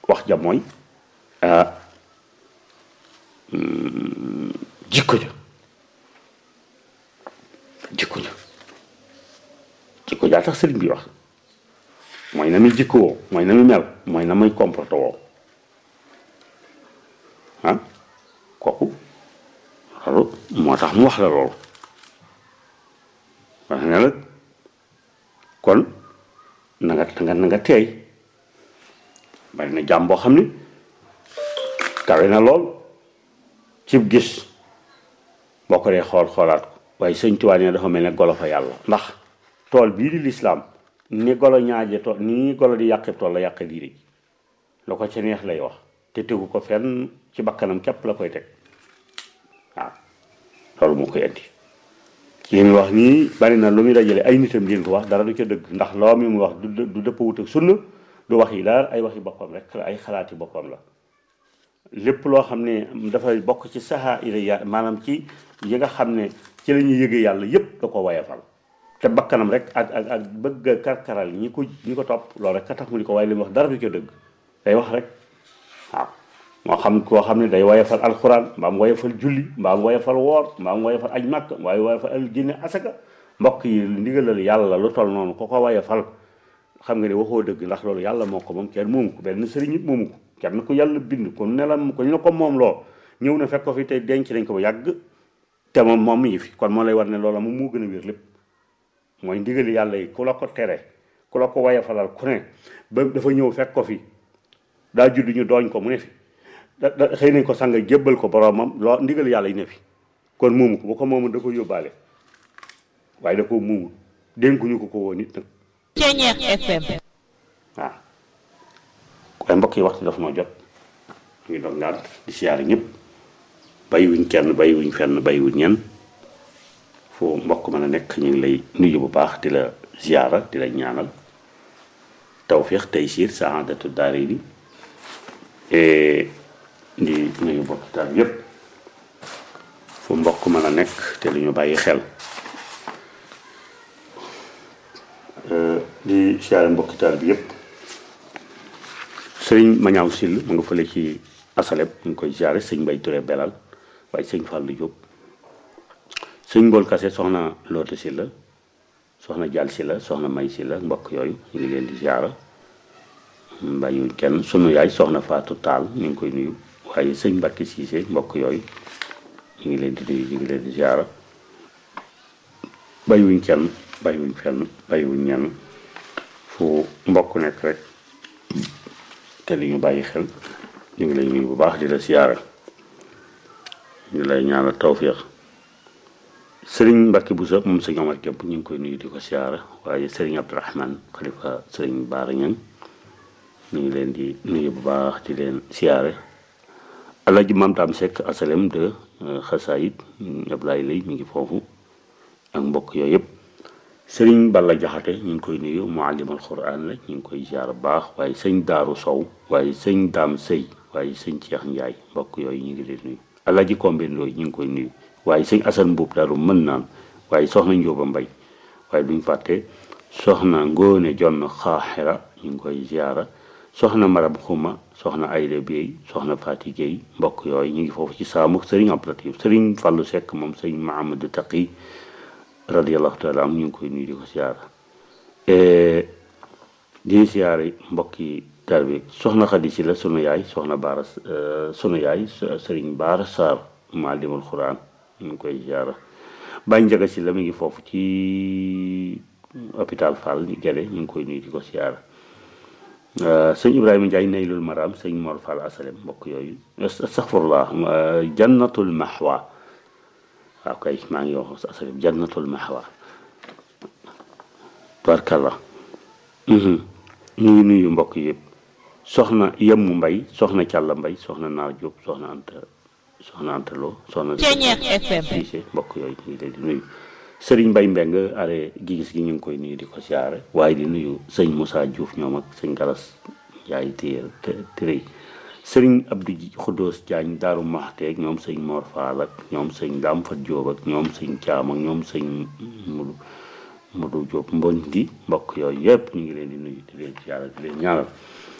wax ja mooy jikko ja jikko ja jikko jaa tax sëriñ bi wax mooy na muy jikko woo mooy na muy mel mooy na muy comporté woo ah kooku loolu moo tax mu wax la loolu wax ne la kon na nga na nga na nga teey bari na jàmm boo xam ni kawe na lool cib gis boo ko dee xool xoolaat ko waaye sëñ Tuubaa ne dafa mel ne golo fa yàlla ndax tool bii di lislaam ni golo ñaaje tool ni golo di yàqe tool la yàqe diine ji la ko ca neex lay wax te tegu ko fenn ci bakkanam képp la koy teg waaw loolu moo koy indi li mu wax nii bari na lu muy dajale ay nitam di ko wax dara du ca dëgg ndax loo mi mu wax du du dëpp wut ak sunna du wax yi daal ay waxi boppam rek la ay xalaati boppam la lépp loo xam ne dafay bokk ci saxaa ila ya maanaam ci yi nga xam ne ci la ñuy yëgee yàlla yépp da ko wayafal te bakkanam rek ak ak ak bëgg a karkaral ñi ko ñi ko topp loolu rek ka tax mu di ko waaye li mu wax dara du ca dëgg day wax rek waaw moo xam koo xam ne day wayafal alxuraan mbaa mu wayafal julli mbaa mu wayafal woor mbaa mu wayafal aj màkk mbaa mu wayafal al génne asaka mbokk yi ndigalal yàlla lu toll noonu ko ko wayafal xam nga ne waxoo dëgg ndax loolu yàlla moo ko moom kenn moomu ko benn sëriñ it moomu ko kenn ku yàlla bind ko nelam ko ñu ne ko moom loo ñëw na fekk ko fi te denc nañ ko ba yàgg te moom moom mi ngi fi kon moo lay war ne loola moom moo gën a wér lépp mooy ndigali yàlla yi ku la ko tere ku la ko wayafalal ku ne ba dafa ñëw fekk ko fi daa judd ñu dooñ ko mu ne fi da da xëy nañ ko sang jébbal ko boromam loo ndigal yàlla yi ne fi kon moomu ko bu ko moomu da ko yóbbaale waaye da ko moomu dénkuñu ko ko woon nit nag Ceñeex FM waaw waaye mbokk yi waxtu dafa noo jot ñu ngi doon ngànt di siyaare ñëpp bàyyiwuñ kenn bàyyiwuñ fenn bàyyiwuñ ñenn foo mbokk mën a nekk ñu ngi lay nuyu bu baax di la ziyaara di la ñaanal tawfiix taysiir saadatu daarayni di nuyu mbokki taal yëpp fu mbokk mën a nekk te lu ñu bàyyi xel di siyaare mbokki taal bi yëpp sëriñ Mañaaw Sill mu nga fële ci asaleb ñu ngi koy siyaare sëñ Mbay Ture Belal waaye sëñ Fàllu Jóob sëñ Mbool Kase soxna Loote Silla soxna Jàll Silla soxna May Silla mbokk yooyu ñu ngi leen di siyaara bàyyiwuñ kenn sunu yaay soxna Faatu Taal ñu ngi koy nuyu waaye sëñ Mbàkke Siise mbokk yooyu ñu ngi leen di nuyu ñu ngi leen di siyaara bàyyiwuñ kenn bàyyiwuñ fenn bàyyiwuñ ñenn fu mbokk nekk rek te li ñu bàyyi xel ñu ngi lay nuyu bu baax di la siyaara ñu lay ñaanal tawfiix sëriñ Mbàkke Buso moom sëñ Omar Képp ñu ngi koy nuyu di ko siyaara waaye sëriñ Abdourahman xalifa sëriñ Baara Ñaŋ ñu ngi leen di nuyu bu baax di leen siyaare Alaaji Maam Daam Sekk asalem de xasaayit Ablaay lay mi ngi foofu ak mbokk yooyu yëpp sëriñ Balla Jaxate ñu ngi koy nuyu muallimal Quraan la ñu ngi koy siyaare bu baax waaye sëñ Daaru Sow waaye sëñ Daam Sëy waaye sëñ Ceex Njaay mbokk yooyu ñu ngi leen nuyu Alaaji Kombe Ndooy ñu ngi koy nuyu waaye sëñ Asan Mbuub Daaru mën naan waaye soxna Njóoba Mbay waaye duñ fàtte soxna Ngóone Jonn Xaaxira ñu ngi koy ziyaara soxna Marab Xuma soxna Ayda Bey soxna Faati Géey mbokk yooyu ñu ngi foofu ci saamu sëriñ Abdulatif sëriñ Fàllu Sekk moom sëriñ Mahamadu Taqi radiyallahu taala am ñu ngi koy nuyu di ko ziyaara di ziyaare mbokki taal bi soxna Xadi Si la sunu yaay soxna Baara sunu yaay sëriñ Baara Saar maalimul Quraan ñu ngi koy ziyaara Baay Njaga Si la mi ngi foofu ci hôpital Fall ñu gede ñu ngi koy nuyu di ko ziyaara sëñ Ibrahima Ndiaye naylul maram sëñ Mor Fall asalem mbokk yooyu astaghfirullah jannatul mahwa waaw kay maa ngi wax asalem jannatul mahwa barkalla ñu ngi nuyu mbokk yëpp soxna yemmu mbay soxna càlla mbay soxna naar Jóob soxna anta soxna anta loo soxna Ceñeex FM siise mbokk yooyu ñu ngi leen di nuyu sëriñ Mbay Mbeng are gigis gi ñu ngi koy nuyu di ko siyaare waaye di nuyu sëñ Moussa Diouf ñoom ak sëñ Galas Njaay téer tërëy sëriñ Abdou Xuddoos Jaañ Daaru Maxteeg ñoom sëñ Mor Faal ak ñoom sëñ Daam Fat Jóob ak ñoom sëñ Caam ak ñoom sëñ Mudu Mudu Jóob Mboñ di mbokk yooyu yëpp ñu ngi leen di nuyu di leen siyaare di leen ñaanal